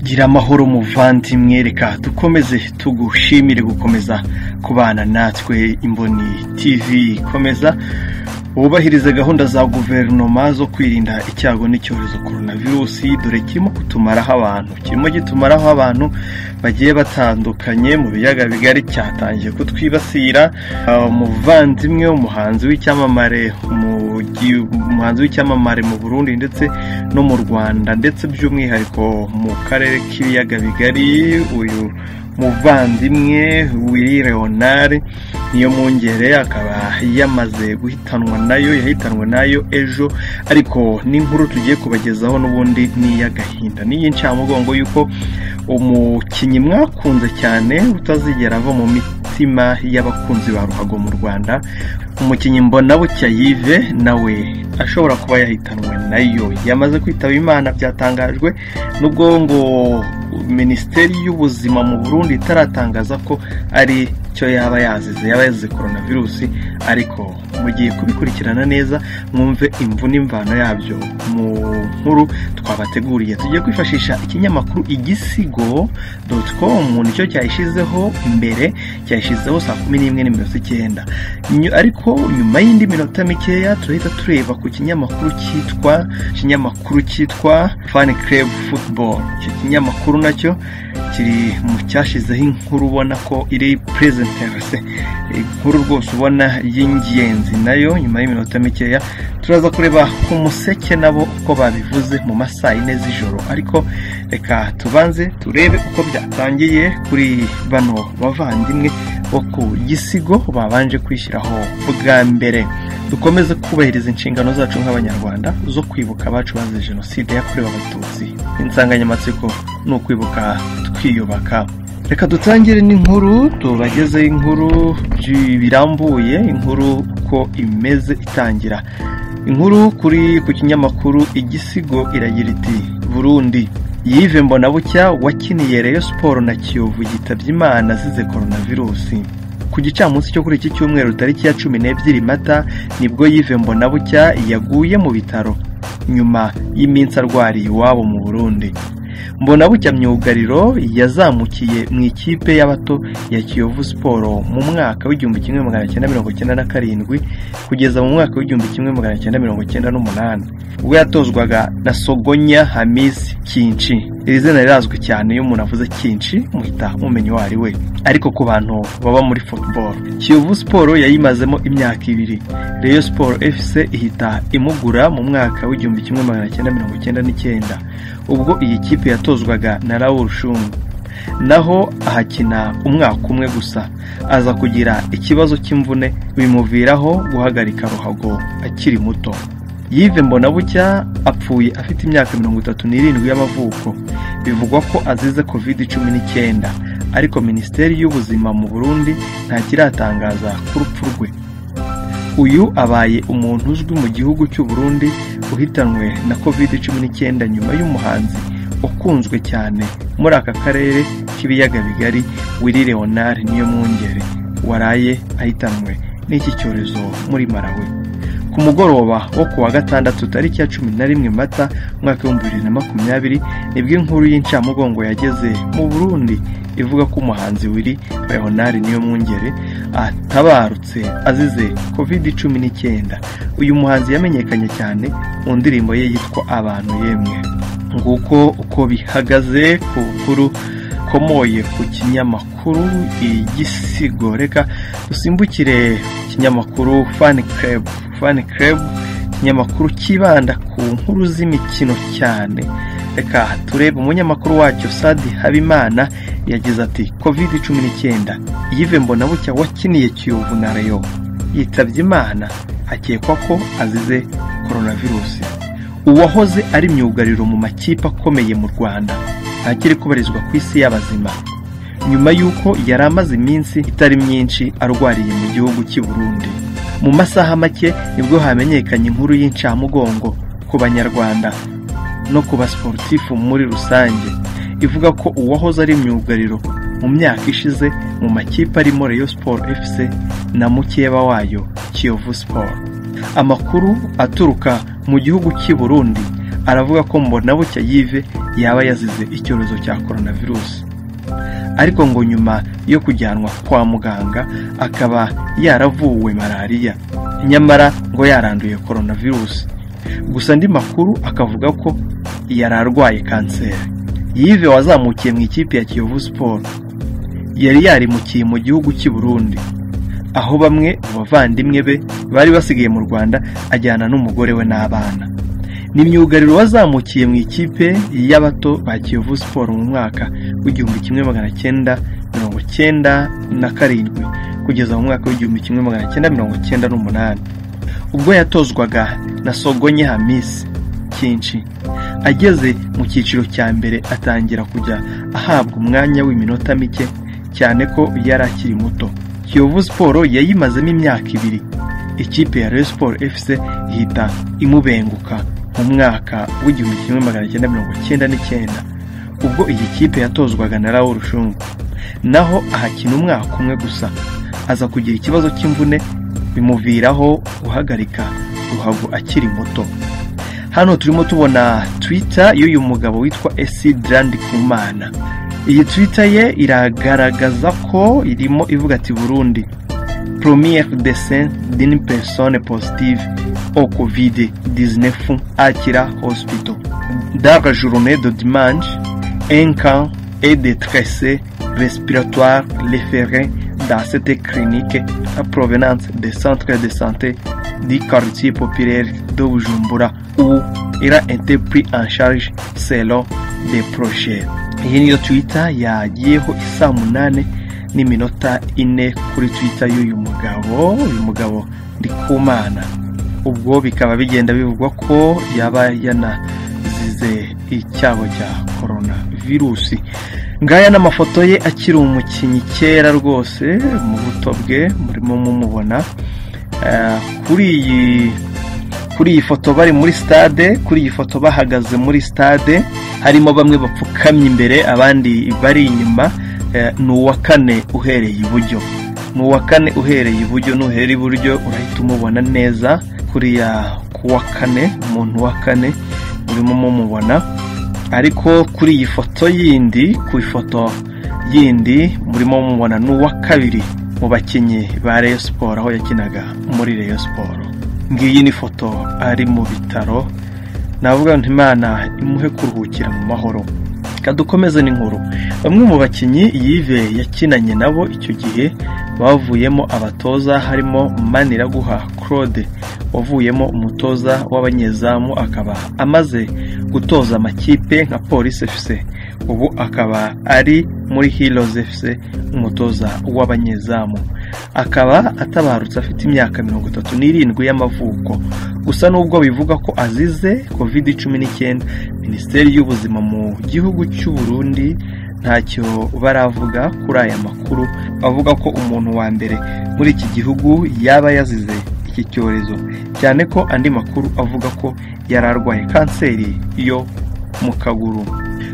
gira amahoro muvandimwe reka dukomeze tugushimire gukomeza kubana natwe imboni tv ikomeza wubahirize gahunda za guverinoma zo kwirinda icyago n'icyorezo korona virusi dore kirimo kutumaraho abantu kirimo gitumaraho abantu bagiye batandukanye mu biyaga bigari cyatangiye kutwibasira umuvandimwe umuhanzi w'icyamamare umuhanzi w'icyamamare mu burundi ndetse no mu rwanda ndetse by'umwihariko mu karere k'ibiyaga bigari uyu muvandimwe wiri leonard niyo mwungere akaba yamaze guhitanwa nayo yahitanwe nayo ejo ariko n'inkuru tugiye kubagezaho n'ubundi ni iy'agahinda n'iy'incamugongo y'uko umukinnyi mwakunze cyane utazigera ava mu mitima y'abakunzi ba ruhago mu rwanda umukinnyi mbonabucya yive nawe ashobora kuba yahitanwe nayo yamaze kwitaba imana byatangajwe n'ubwo ngo minisiteri y'ubuzima mu burundi itaratangaza ko ari cyo yaba yazize yaba yazize korona virusi ariko mugiye kubikurikirana neza mwumve imvu n'imvano yabyo mu nkuru twabateguriye tugiye kwifashisha ikinyamakuru igisigo com nicyo cyayishyizeho mbere cyayishyizeho saa kumi n'imwe n'iminota icyenda ariko nyuma y'indi minota mikeya turahita tureba ku kinyamakuru cyitwa ikinyamakuru cyitwa fan club football icyo kinyamakuru nacyo kiri mu cyashyizeho inkuru ubona ko iri presenterase inkuru rwose ubona y'ingenzi nayo nyuma y'iminota mikeya turaza kureba ku museke nabo uko babivuze mu masaa yine z'ijoro ariko reka tubanze turebe uko byatangiye kuri bano bavandimwe bo ku gisigo babanje kwishyiraho bwa mbere dukomeze kubahiriza inshingano zacu nk'abanyarwanda zo kwibuka abacu bazize jenoside yakorewe abatutsi insanganyamatsiko ni ukwibuka twiyubaka reka dutangire n'inkuru tubagezeho inkuru birambuye inkuru uko imeze itangira inkuru kuri ku kinyamakuru igisigo iragira iti burundi yive mbonabucya wakiniye reyo siporo na kiyovu yitabye imana azize virusi ku gicamunsi cyo kuri iki cyumweru tariki ya cumi n'ebyiri mata nibwo yive mbonabucya yaguye mu bitaro nyuma y'iminsi arwariye iwabo mu burundi mbona bucya myugariro yazamukiye mu ikipe y'abato ya kiyovu siporo mu mwaka w'igihumbi kimwe magana cyenda mirongo cyenda na karindwi kugeza mu mwaka w'igihumbi kimwe magana cyenda mirongo cyenda n'umunani ubwo yatozwaga na sogonya hamisi kinshi iri zina rirazwi cyane iyo umuntu avuze kinshi muhita mumenya uwo ari we ariko ku bantu baba muri football kiyovu siporo yayimazemo imyaka ibiri reyo siporo fc ihita imugura mu mwaka w'igihumbi kimwe magana cyenda mirongo cyenda n'icyenda ubwo iyi kipe yatozwaga na raul shungu naho ahakina umwaka umwe gusa aza kugira ikibazo cy'imvune bimuviraho guhagarika ruhago akiri muto yive mbonabucya apfuye afite imyaka mirongo itatu n'irindwi y'amavuko bivugwa ko azize covid cumi n'icyenda ariko minisiteri y'ubuzima mu burundi ntakiratangaza ku rupfu rwe uyu abaye umuntu uzwi mu gihugu cy'u Burundi uhitanwe na covid cumi n'icyenda nyuma y'umuhanzi ukunzwe cyane muri aka karere k'ibiyaga bigari wiri leonard niyo mwungere waraye ahitanwe n'iki cyorezo muri marawe ku mugoroba wo ku wa gatandatu tariki ya cumi na rimwe mata umwaka w'ibihumbi bibiri na makumyabiri nibwo inkuru y'incamugongo yageze mu burundi ivuga ko umuhanzi wiri leonard niyo mwungere atabarutse azize covid cumi n'icyenda uyu muhanzi yamenyekanye cyane mu ndirimbo ye yitwa abantu yemwe nguko uko bihagaze ku nkuru ikomoye ku kinyamakuru igisigo reka dusimbukire ikinyamakuru fani kerebu fani kerebu ikinyamakuru kibanda ku nkuru z'imikino cyane reka turebe umunyamakuru wacyo sadi habimana yagize ati covid cumi n'icyenda yive mbonabucya wakiniye kiyovu na reyo yitabye imana akekwa ko azize koronavirusi uwahoze ari myugariro mu makipe akomeye mu rwanda ntakiri kubarizwa ku isi y'abazima nyuma y'uko yari amaze iminsi itari myinshi arwariye mu gihugu cy'i burundi mu masaha make nibwo hamenyekanye inkuru y'incamugongo ku banyarwanda no ku basiporutifu muri rusange ivuga ko uwahoze ari imyugariro mu myaka ishize mu makipe arimo reyo siporo efuse na mukeba wayo kiyovu siporo amakuru aturuka mu gihugu cy'i burundi aravuga ko mbona bucya yive yaba yazize icyorezo cya coronavirus ariko ngo nyuma yo kujyanwa kwa muganga akaba yaravuwe malariya nyamara ngo yaranduye coronavirus gusa andi makuru akavuga ko yari arwaye kanseri yive wazamukiye mu ikipe ya kiyovu siporo yari yarimukiye mu gihugu cy'i burundi aho bamwe mu bavandimwe be bari basigaye mu rwanda ajyana n'umugore we n'abana ni myugariro wazamukiye mu ikipe y'abato ba kiyovu siporo mu mwaka w'igihumbi kimwe magana cyenda mirongo cyenda na karindwi kugeza mu mwaka w'igihumbi kimwe magana cyenda mirongo cyenda n'umunani ubwo yatozwaga na sogonye hamisi cyinshi ageze mu cyiciro cya mbere atangira kujya ahabwa umwanya w'iminota mike cyane ko yari akiri muto kiyovu siporo yayimazemo imyaka ibiri ikipe ya Rayon siporo fc ihita imubenguka mu mwaka w'igihumbi kimwe magana cyenda mirongo cyenda n'icyenda ubwo iyi kipe yatozwaga na rawo rushungu naho ahakina umwaka umwe gusa aza kugira ikibazo cy'imvune bimuviraho guhagarika ruhago akiri muto hano turimo tubona twita y'uyu mugabo witwa esi darandi kumana iyi twita ye iragaragaza ko irimo ivuga ati burundi poromiyeri desen dini pesone positive o kovide dizinefu akira hosipito daga jorone do dimanje enka ede trese respiratoire refere da sete kirinike provenance de centre de santé di quartier populaire de Bujumbura où il a été pris en charge selon des projets. Iyi niyo Twitter yagiyeho isaa munani n'iminota ine kuri Twitter y'uyu mugabo, uyu mugabo Ndikumana. Ubwo bikaba bigenda bivugwa ko yaba yanazize icyago cya corona virusi. ngaya n'amafoto ye akiri umukinnyi kera rwose mu buto bwe murimo mumubona kuri iyi kuri iyi foto bari muri stade kuri iyi foto bahagaze muri stade harimo bamwe bapfukamye imbere abandi bari inyuma ni uwa kane uhereye iburyo ni uwa kane uhereye iburyo nuhera iburyo urahita umubona neza kuriya kuwa kane umuntu wa kane urimo mumubona ariko kuri iyi foto yindi ku ifoto yindi murimo mumubona ni uwa kabiri mu bakinnyi ba Rayon siporo aho yakinaga muri Rayon siporo ngiyi ni foto ari mu bitaro navuga ngo imana imuhe kuruhukira mu mahoro dukomeze n'inkuru bamwe mu bakinnyi yive yakinanye nabo icyo gihe bavuyemo abatoza harimo maniraguha claude wavuyemo umutoza w'abanyezamu akaba amaze gutoza amakipe nka polisi fc ubu akaba ari muri heroes fc umutoza w'abanyezamu akaba atabarutse afite imyaka mirongo itatu n'irindwi y'amavuko gusa n'ubwo bivuga ko azize covid cumi n'icyenda minisiteri y'ubuzima mu gihugu cy'u burundi ntacyo baravuga kuri aya makuru avuga ko umuntu wa mbere muri iki gihugu yaba yazize iki cyorezo cyane ko andi makuru avuga ko yari arwaye kanseri yo mu kaguru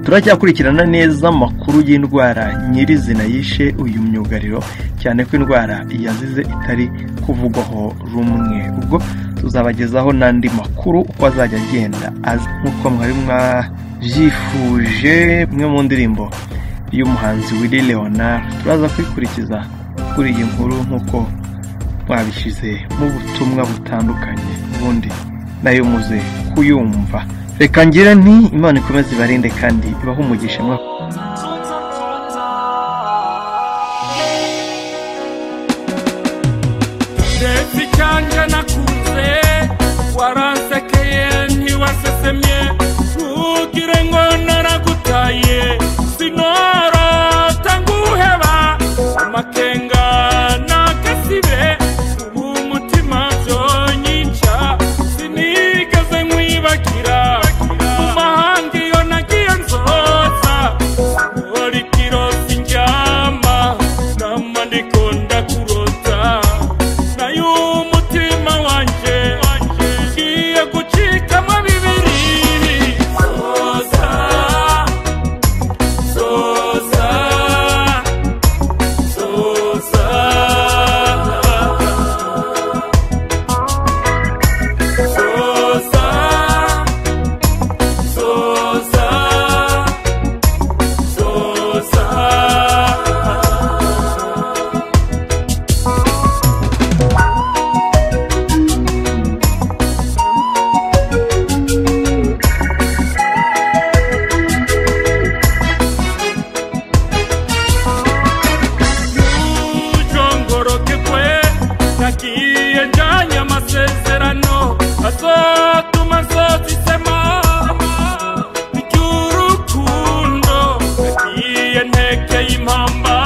turacyakurikirana neza amakuru y'indwara nyirizina yishe uyu myugariro cyane ko indwara yazize itari kuvugwaho rumwe ubwo tuzabagezaho n'andi makuru uko azajya agenda azi nk'uko mwari mwabyifuje imwe mu ndirimbo y'umuhanzi wili leonard turaza kwikurikiza kuri iyi nkuru nk'uko mwabishyize mu butumwa butandukanye ubundi nayo muze kuyumva reka ngira nti imana ikomeze ibarinde kandi ibahe umugisha mwaka leta icyanja nakuze waransekeye ntiwasesemye ntugire ngo naragutaye sinorota nguheba amakenga n'agasibe ubu umutima byonyinca sinigeze nkwibagira mu mahanga iyo nagiye nzoza uri kirota indyama nama ndikunda kurota nayo umutima wanjye y'intambara